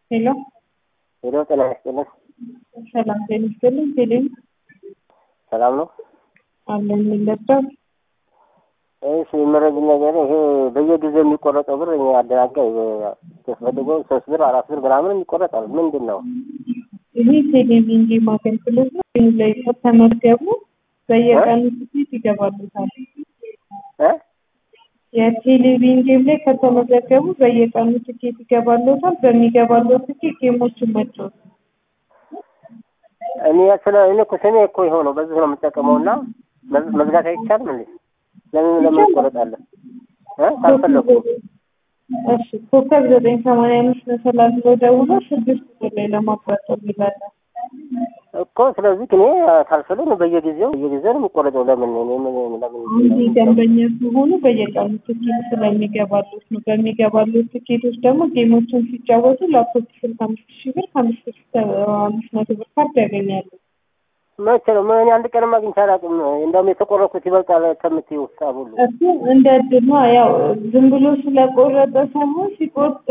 ሄሎ ሄሎ ጤና ይስጥልን። ሰላም ጤና ይስጥልኝ። ቴሌም ሰላም ነው? አለን የሚለበው እሺ የመረጅ ነገር ይሄ በየጊዜው የሚቆረጠው ብር እኔ አደናጋይ ተፈልጎ ሶስት ብር አራት ብር ምናምን የሚቆረጣል ምንድን ነው? ይሄ ቴሌቪዥን ጌም አገልግሎት ነው። ይህ ላይ ከተመዝገቡ በየቀኑ ትኬት ይገባሉታል። እ የቴሌቪዥን ጌም ላይ ከተመዘገቡ በየቀኑ ትኬት ይገባሉታል። በሚገባለው ትኬት ጌሞችን መጫወት እኔ ስለ እኔ እኮ ስሜ እኮ ይኸው ነው በዚህ ነው የምጠቀመው እና መዝ- መዝጋት አይቻልም እንዴ? ለምን ለምን ይቆረጣለን? እ ካልፈለኩ እሺ ኮከብ ዘጠኝ ሰማንያ አምስት መሰላል ብሎ ደውሎ ስድስት ቁጥር ላይ ለማቋረጥ ይላለን። እኮ ስለዚህ እኔ ካልፈለግ በየጊዜው በየጊዜው ነው የሚቆረጠው። ለምን እኔ ምን ለምን እዚህ ደንበኛ ሲሆኑ በየቀኑ ትኬት ስለሚገባሉት ነው። በሚገባሉት ትኬቶች ደግሞ ጌሞችን ሲጫወቱ ላፕቶፕ ስልክ አምስት ሺህ ብር ከአምስት እስከ አምስት መቶ ብር ካርድ ያገኛሉ። መቼ ነው? ምን እኔ አንድ ቀንም አግኝቼ አላውቅም። እንደውም የተቆረጥኩት ይበልጣል ከምትይው ሂሳብ ሁሉ እሱ እንደ እድል ነው። ያው ዝም ብሎ ስለቆረጠ ሳይሆን ሲቆርጥ